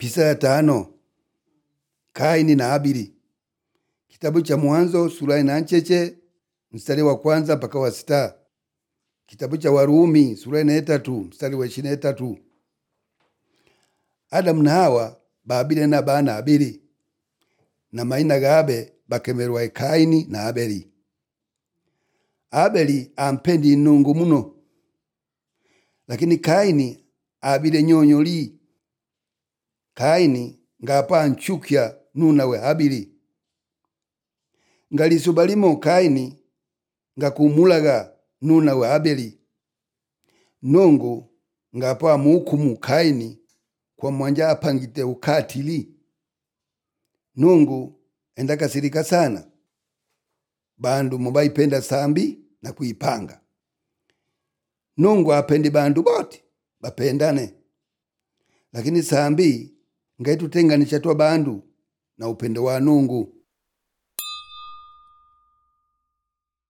Pisa ya tano Kaini na Abili. Kitabu cha Mwanzo sura ina ncheche mstari wa kwanza mpaka wa sita. Kitabu cha Warumi sura ina tatu mstari wa ishirini na tatu. Adamu na Hawa baabile na bana Abili na maina gabe bakemerwa Kaini na Abeli. Abeli ampendi Nungu muno, lakini Kaini abile nyonyoli. Kaini ngapa anchukya nunawe Abili ngalisuba limo Kaini ngakumulaga nunawe Abeli Nungu ngapa amuhukumu Kaini kwa mwanja apangite ukatili. Nungu endakasirika sana bandu mubaipenda sambi na kuipanga. Nungu apendi bandu bote bapendane, lakini sambi ngaitutenganisha twa bandu na upendo wa Nungu.